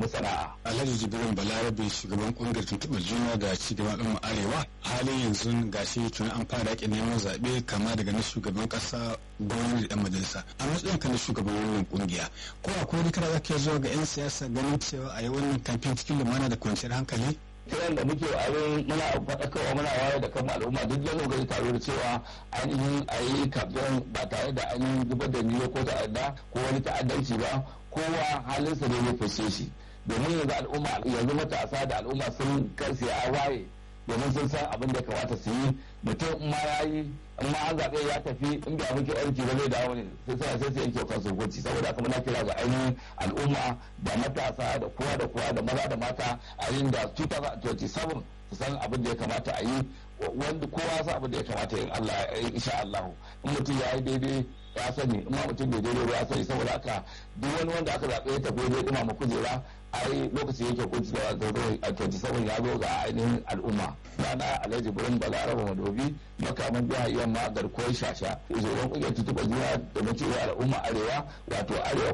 sana'a. Alhaji Jibrin Balarabe shugaban kungiyar tuntuɓar juna da cigaban al'umma arewa halin yanzu gashi tuni an fara yaƙin neman zaɓe kama daga na shugaban ƙasa gwamnati da 'yan majalisa a matsayin ka na shugaban wannan kungiya ko akwai wani kira zaka zuwa ga 'yan siyasa ganin cewa a yi wannan kamfen cikin lumana da kwanciyar hankali kiran da muke abin muna faɗakarwa muna wayar da kan al'umma duk da gari tare da cewa ainihin a yi kamfen ba tare da ainihin zubar da niyo ko ta'adda ko wani ta'addanci ba kowa halinsa ne ya fashe shi domin yanzu al'umma yanzu matasa da al'umma sun kansu ya waye domin sun san abin da ya kamata su yi mutum in ma ya yi in ma an zaɓe ya tafi in bai abin aiki ba zai dawo ne sai sai sai sai yanke kansu hukunci saboda haka muna kira ga ainihin al'umma da matasa da kowa da kowa da maza da mata a yin da 2027 su san abin da ya kamata a yi wanda kowa san abin da ya kamata in Allah insha Allah in mutum ya yi daidai ya sani in ma mutum bai daidai ba ya sani saboda haka duk wani wanda aka zaɓe ya tafi zai ɗuma kujera ai lokaci yake kunci da a 27 ya zo ga ainihin al'umma rana alhaji burin balaraba madobi makaman biya yamma garkuwar shasha shugaban kungiyar tutuba juna da na cewa al'umma arewa wato arewa